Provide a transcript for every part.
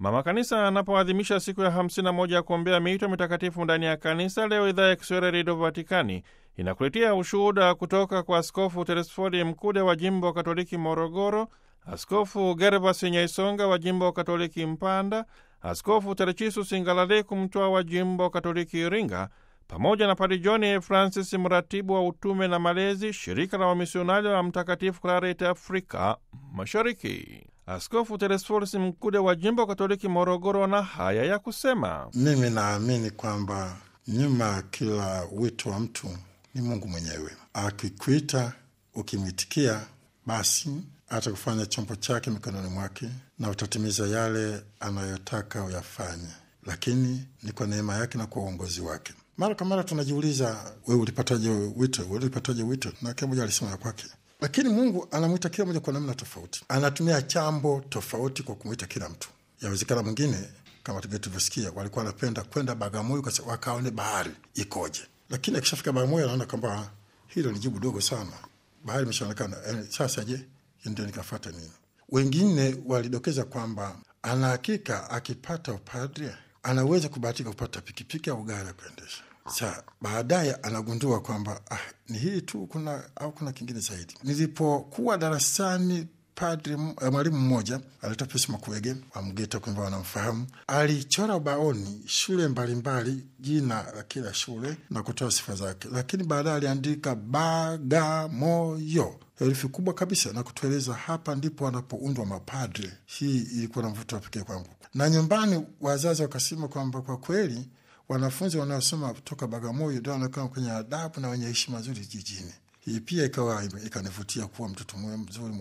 Mama Kanisa anapoadhimisha siku ya 51 ya kuombea miito mitakatifu ndani ya kanisa, leo idhaa ya Kiswahili Redio Vatikani inakuletea ushuhuda kutoka kwa Askofu Teresfodi Mkude wa jimbo Katoliki Morogoro, Askofu Gervas Nyaisonga wa jimbo Katoliki Mpanda, Askofu Terechisu Singalaleku Mtwa wa jimbo Katoliki Iringa, pamoja na Padi John Francis, mratibu wa utume na malezi, shirika la wamisionari wa Mtakatifu Clareti Afrika Mashariki. Askofu Teresforus Mkude wa jimbo Katoliki Morogoro na haya ya kusema: mimi naamini kwamba nyuma ya kila wito wa mtu ni Mungu mwenyewe. Akikuita ukimwitikia, basi atakufanya chombo chake mikononi mwake na utatimiza yale anayotaka uyafanye, lakini ni kwa neema yake na kwa uongozi wake. Mara kwa mara tunajiuliza, wewe ulipataje wito? Wewe ulipataje wito? Na kila mmoja alisema ya kwake, lakini Mungu anamwita kila mmoja kwa namna tofauti, anatumia chambo tofauti kwa kumwita kila mtu. Yawezekana mwingine kama tulivyosikia, walikuwa wanapenda kwenda Bagamoyo wakaone bahari ikoje, lakini akishafika Bagamoyo anaona kwamba hilo ni jibu dogo sana, bahari imeshaonekana. Eh, sasa je, ndio nikafata nini? Wengine walidokeza kwamba ana hakika akipata upadre anaweza kubahatika kupata pikipiki au gari ya kuendesha. Sa baadaye anagundua kwamba ah, ni hii tu kuna au kuna kingine zaidi. Nilipokuwa darasani, padre mwalimu mmoja alitoa Pius Makuege wa Mgeta, kwamba wanamfahamu, alichora ubaoni shule mbalimbali, jina la kila shule na kutoa sifa zake, lakini baadaye aliandika Bagamoyo herufi kubwa kabisa na kutueleza hapa ndipo wanapoundwa mapadre. Hii ilikuwa na mvuto wa pekee kwangu, na nyumbani wazazi wakasema kwamba kwa kweli wanafunzi wanaosoma kutoka Bagamoyo ndio wanakaa kwenye adabu na wenye heshima nzuri jijini. Hii pia ikawa ikanivutia kuwa mtoto mzuri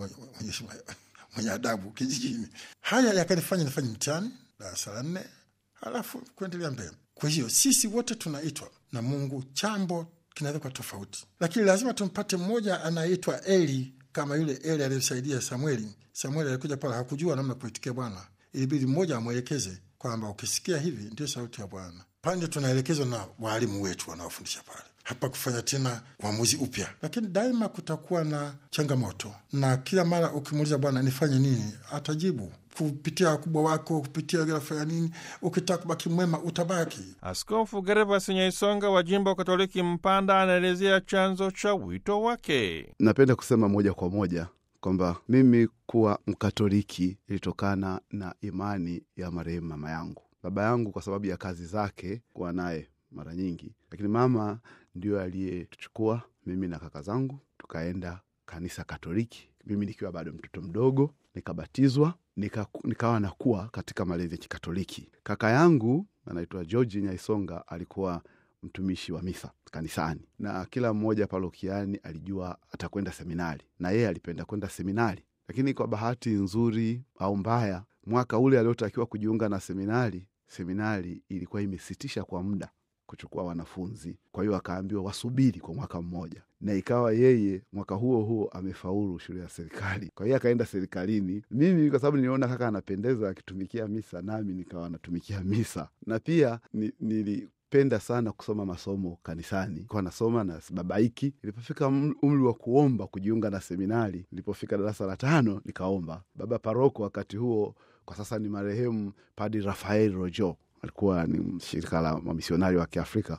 mwenye adabu kijijini. Haya yakanifanya nifanye mtihani darasa la nne, halafu kuendelea mbele. Kwa hiyo sisi wote tunaitwa na Mungu, chambo kinaweza kuwa tofauti, lakini lazima tumpate mmoja anaitwa Eli, kama yule Eli aliyosaidia Samueli. Samueli alikuja pale, hakujua namna kuitikia Bwana, ilibidi mmoja amwelekeze kwamba ukisikia hivi ndio sauti ya Bwana. Pande tunaelekezwa na waalimu wetu wanaofundisha pale, hapa kufanya tena uamuzi upya, lakini daima kutakuwa na changamoto, na kila mara ukimuuliza Bwana nifanye nini, atajibu kupitia wakubwa wako, kupitia nafanya nini. Ukitaka kubaki mwema utabaki. Askofu Gervas Nyaisonga wa jimbo Katoliki Mpanda anaelezea chanzo cha wito wake. Napenda kusema moja kwa moja kwamba mimi kuwa Mkatoliki ilitokana na imani ya marehemu mama yangu. Baba yangu kwa sababu ya kazi zake kuwa naye mara nyingi, lakini mama ndio aliyetuchukua mimi na kaka zangu tukaenda kanisa Katoliki, mimi nikiwa bado mtoto mdogo, nikabatizwa nika, nikawa nakuwa katika malezi ya Kikatoliki. Kaka yangu anaitwa George Nyaisonga alikuwa mtumishi wa misa kanisani, na kila mmoja parokiani alijua atakwenda seminari, na yeye alipenda kwenda seminari. Lakini kwa bahati nzuri au mbaya, mwaka ule aliotakiwa kujiunga na seminari, seminari ilikuwa imesitisha kwa muda kuchukua wanafunzi. Kwa hiyo akaambiwa wasubiri kwa mwaka mmoja, na ikawa yeye mwaka huo huo amefaulu shule ya serikali. Kwa hiyo akaenda serikalini. Mimi kwa sababu niliona kaka anapendeza akitumikia misa, nami nikawa natumikia misa, na pia ni, nili penda sana kusoma masomo kanisani, kwa nasoma na sibabaiki. Nilipofika umri wa kuomba kujiunga na seminari, nilipofika darasa la tano nikaomba. Baba paroko wakati huo, kwa sasa ni marehemu, Padi Rafael Rojo, alikuwa ni shirika la wamisionari wa Kiafrika,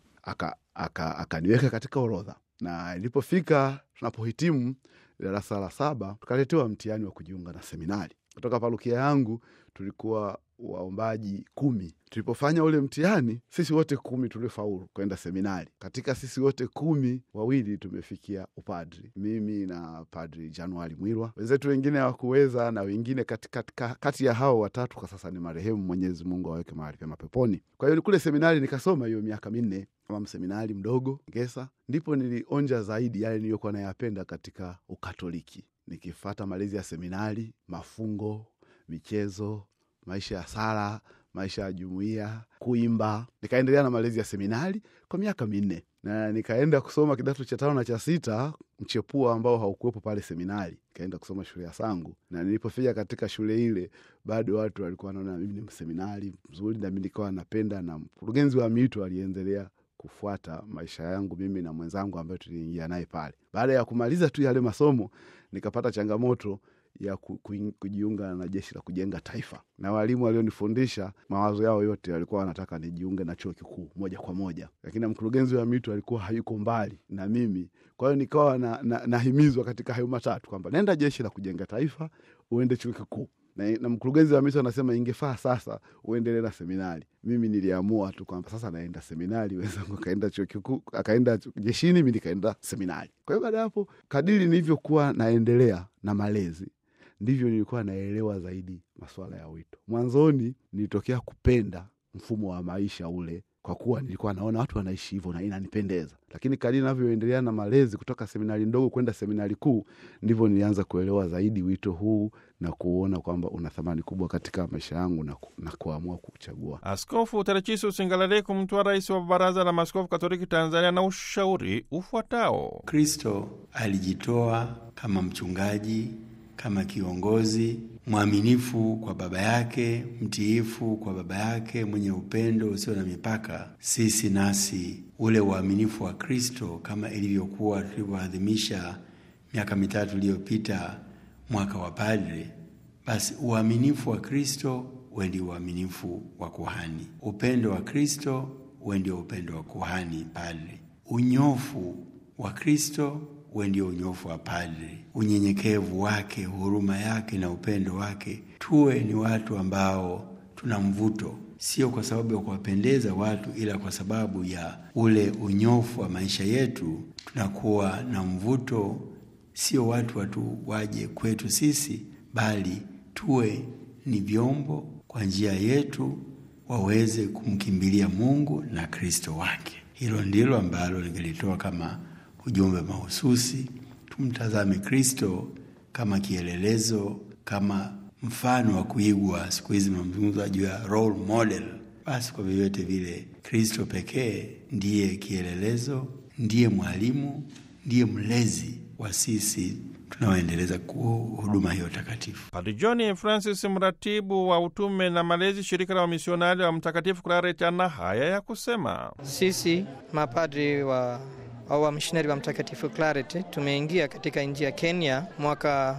akaniweka aka, aka katika orodha, na ilipofika tunapohitimu darasa la saba tukaletewa mtihani wa kujiunga na seminari. Kutoka parokia yangu tulikuwa waombaji kumi. Tulipofanya ule mtihani, sisi wote kumi tuliofaulu kwenda seminari. Katika sisi wote kumi, wawili tumefikia upadri, mimi na Padri Januari Mwirwa. Wenzetu wengine hawakuweza, na wengine kati, kati, kati ya hao watatu kwa sasa ni marehemu, Mwenyezi Mungu aweke mahali pema peponi. Kwa hiyo kule seminari nikasoma hiyo miaka minne kama mseminari mdogo Ngesa, ndipo nilionja zaidi yale niliyokuwa nayapenda katika Ukatoliki, nikifata malezi ya seminari, mafungo, michezo maisha ya sala, maisha ya jumuiya, kuimba. Nikaendelea na malezi ya seminari kwa miaka minne, na nikaenda kusoma kidato cha tano na cha sita mchepua ambao haukuwepo pale seminari. Nikaenda kusoma shule ya Sangu, na nilipofika katika shule ile, bado watu walikuwa wanaona mimi ni mseminari mzuri, nami nikawa napenda, na mkurugenzi wa miito aliendelea kufuata maisha yangu mimi na mwenzangu ambaye tuliingia naye pale. Baada ya kumaliza tu yale masomo, nikapata changamoto ya ku- kuing- kujiunga na jeshi la kujenga taifa, na walimu walionifundisha mawazo yao yote walikuwa wanataka nijiunge na chuo kikuu moja kwa moja, lakini mkurugenzi wa MITU alikuwa hayuko mbali na mimi. Kwa hiyo nikawa na, na, nahimizwa katika hayo matatu kwamba nenda jeshi la kujenga taifa, uende chuo kikuu na, na mkurugenzi wa MITU anasema ingefaa sasa uendelee na seminari. Mimi niliamua tu kwamba sasa naenda seminari, wenzangu akaenda chuo kikuu, akaenda jeshini, mi nikaenda seminari. Kwa hiyo baada ya hapo, kadiri nilivyokuwa naendelea na malezi ndivyo nilikuwa naelewa zaidi masuala ya wito. Mwanzoni nilitokea kupenda mfumo wa maisha ule kwa kuwa nilikuwa naona watu wanaishi hivyo na inanipendeza, lakini kadiri navyoendelea na malezi kutoka seminari ndogo kwenda seminari kuu, ndivyo nilianza kuelewa zaidi wito huu na kuona kwamba una thamani kubwa katika maisha yangu na, ku, na kuamua kuchagua. Askofu Terechisius Ngalaleku, mtwa rais wa Baraza la Maaskofu Katoliki Tanzania, na ushauri ufuatao. Kristo alijitoa kama mchungaji, kama kiongozi mwaminifu kwa baba yake, mtiifu kwa baba yake, mwenye upendo usio na mipaka. Sisi nasi ule uaminifu wa Kristo kama ilivyokuwa tulivyoadhimisha miaka mitatu iliyopita mwaka wa padre, basi uaminifu wa Kristo uwe ndio uaminifu wa kuhani, upendo wa Kristo uwe ndio upendo wa kuhani padre, unyofu wa Kristo uwe ndio unyofu wa padre, unyenyekevu wake, huruma yake na upendo wake. Tuwe ni watu ambao tuna mvuto, sio kwa sababu ya kuwapendeza watu, ila kwa sababu ya ule unyofu wa maisha yetu, tunakuwa na mvuto. Sio watu watu waje kwetu sisi, bali tuwe ni vyombo kwa njia yetu waweze kumkimbilia Mungu na Kristo wake. Hilo ndilo ambalo ningelitoa kama ujumbe mahususi. Tumtazame Kristo kama kielelezo, kama mfano wa kuigwa. Siku hizi mazungumzo juu ya role model. Basi kwa vyovyote vile, Kristo pekee ndiye kielelezo, ndiye mwalimu, ndiye mlezi wa sisi tunaoendeleza huduma hiyo takatifu. Padre John Francis, mratibu wa utume na malezi, shirika la wamisionari wa Mtakatifu Claret, ana haya ya kusema: Sisi mapadri wa au wamishonari wa Mtakatifu Claret tumeingia katika nchi ya Kenya mwaka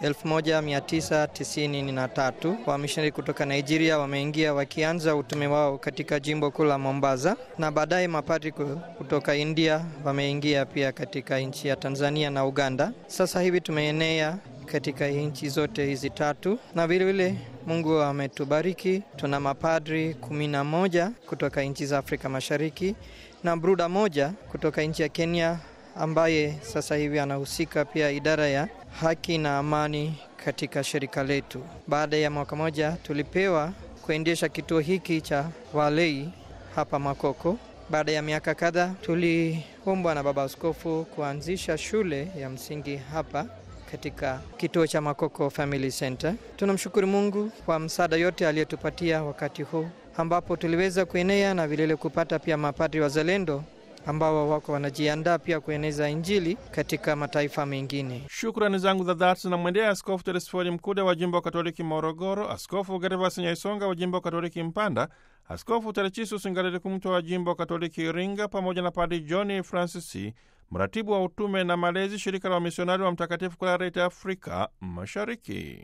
1993. Wamishonari kutoka Nigeria wameingia wakianza utume wao katika jimbo kuu la Mombasa, na baadaye mapadri kutoka India wameingia pia katika nchi ya Tanzania na Uganda. Sasa hivi tumeenea katika nchi zote hizi tatu, na vilevile Mungu ametubariki, tuna mapadri kumi na moja kutoka nchi za Afrika Mashariki na bruda moja kutoka nchi ya Kenya ambaye sasa hivi anahusika pia idara ya haki na amani katika shirika letu. Baada ya mwaka moja tulipewa kuendesha kituo hiki cha walei hapa Makoko. Baada ya miaka kadhaa tuliombwa na baba askofu kuanzisha shule ya msingi hapa katika kituo cha Makoko Family Center. Tunamshukuru Mungu kwa msaada yote aliyotupatia wakati huu ambapo tuliweza kuenea na vilevile kupata pia mapadri wazalendo ambao wako wanajiandaa pia kueneza Injili katika mataifa mengine. Shukrani zangu za dhati zinamwendea Askofu Teresfori Mkude wa jimbo Katoliki Morogoro, Askofu Gervas Nyaisonga wa jimbo Katoliki Mpanda, Askofu Terechisius Ngalaleku Mtwa wa jimbo Katoliki Iringa, pamoja na Padri John Francis, mratibu wa utume na malezi, shirika la wamisionari wa Mtakatifu Claret Afrika Mashariki.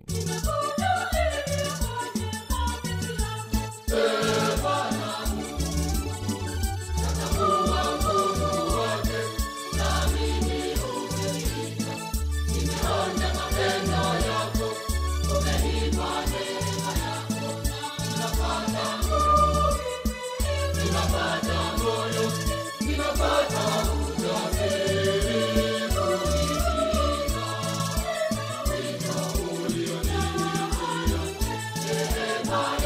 Bye.